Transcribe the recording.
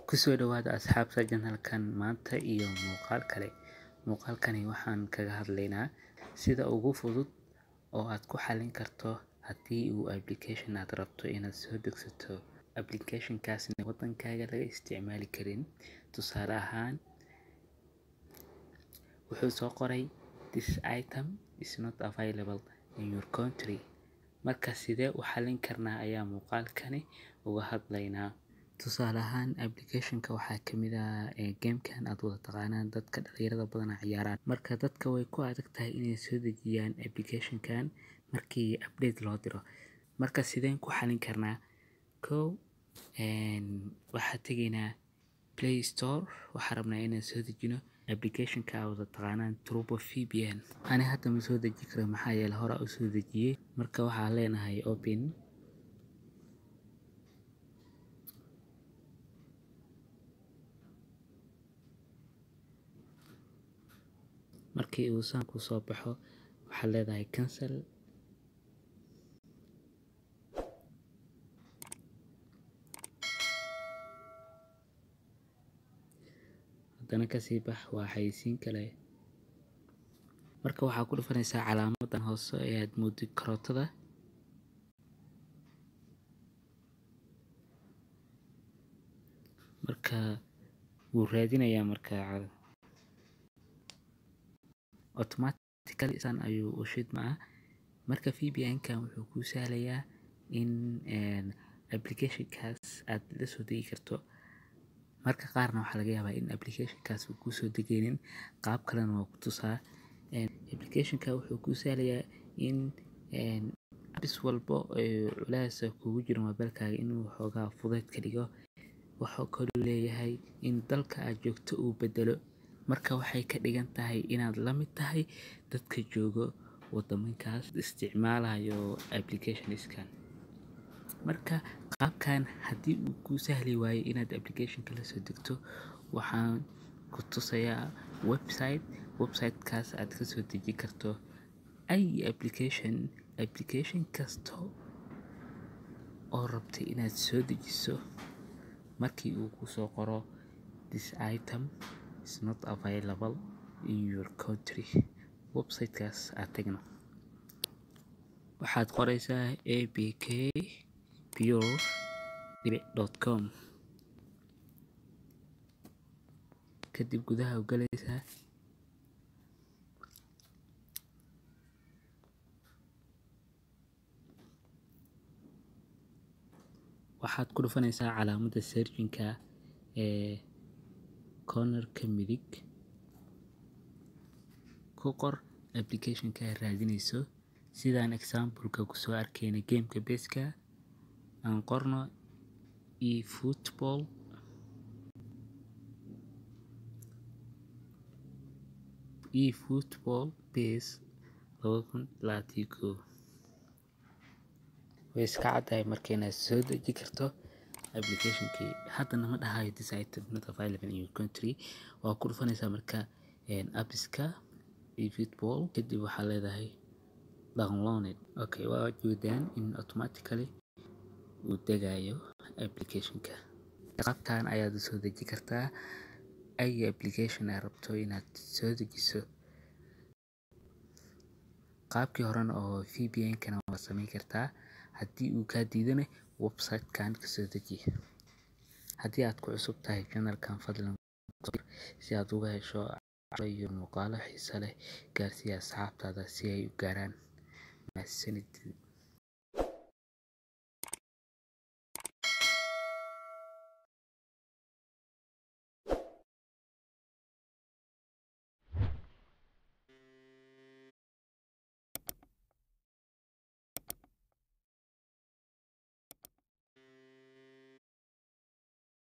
Kusoo dhawaada asxaabta janalkan maanta iyo muuqaal kale. Muuqaalkani waxaan kaga hadlaynaa sida ugu fudud oo aad ku xallin karto haddii uu application aad rabto inaad soo degsato application kaasna wadankaaga laga isticmaali karin. Tusaale ahaan, wuxuu soo qoray this item is not available in your country. Marka sidee u xallin karnaa ayaa muuqaalkani uga hadlaynaa. Tusaale ahaan, application ka waxaa kamid ah game kan aad wada taqaanaan dadka dhalinyarada badan ciyaaraan. Marka dadka way ku adag tahay inay soo dejiyaan application kan markii update loo diro. Marka sideen ku xallin karnaa? Kow, waxaa tegaynaa Play Store. Waxaa rabnaa inaan soo dejino application ka aad wada taqaanaan Turbo VPN. Ani hadda ma soo deji karo maxaa yeelay hore u soo dejiyay. Marka waxaa leenahay Open. Markii uu saan ku soo baxo, waxaa leedahay Cancel. Haddana ka sii bax waa xayisiin kale. Marka waxaa ku dhufanaysaa calaamadan hoose ee aad moodi karootada. Marka wuu raadinayaa markaa automatically saan ayuu u shidmaa. Marka VPN kan wuxuu kuu sahlayaa in application kaas aad la soo degi karto. Marka qaarna waxaa laga yaabaa in application kaas uu kuu soo degaynin qaab kalena waa ku tusaa. Application ka wuxuu kuu sahlayaa in apps walbo ee culays kugu jiro mobilkaaga inuu xoogaa fudeed ka dhigo. Wuxuu kaloo leeyahay in dalka aad joogto uu bedelo. Marka waxay ka dhigan tahay inaad la mid tahay dadka joogo wadaminkaas isticmaalayo application iskan. Marka qaabkan haddii uu kuu sahli waayo inaad application ka la soo degto, waxaan ku tusayaa website. Website kaas aad ka soo deji karto ay application. Application kasto oo rabtay inaad soo dejiso markii uu ku soo qoro this item is not available in your country. Website kaas aad tagno. Waxaad qoraysaa apkpure.com. Kadib gudaha u galaysaa. Waxaad ku dhufanaysaa calaamada searching ka ee corner ka midig. Ku qor application ka aad raadinayso. Sidaan example ka ku soo arkayna game ka base ka aan qorno eFootball. eFootball base 2021. Way iska caddahay markii inaad soo deji karto application kii. Haddana ma dhahayo this item not available in your country. Waa ku dhufanaysaa markaa appska eFootball. Kadib waxaa leedahay downloaded. Okay, waa joodaan in automatically uu degayo application ka. Qaabkaan ayaad u soo deji kartaa ay application aad rabto inaad soo dejiso. Qaabkii horan oo VPN kana waa samayn kartaa. Haddii uu ka diidane website kan ka soo deji. Haddii aad ku cusub tahay janalkan fadlan si aad uga hesho iyo muuqaalo xiiso leh gaarsii asxaabtaada si ay u gaaraan mahadsanid.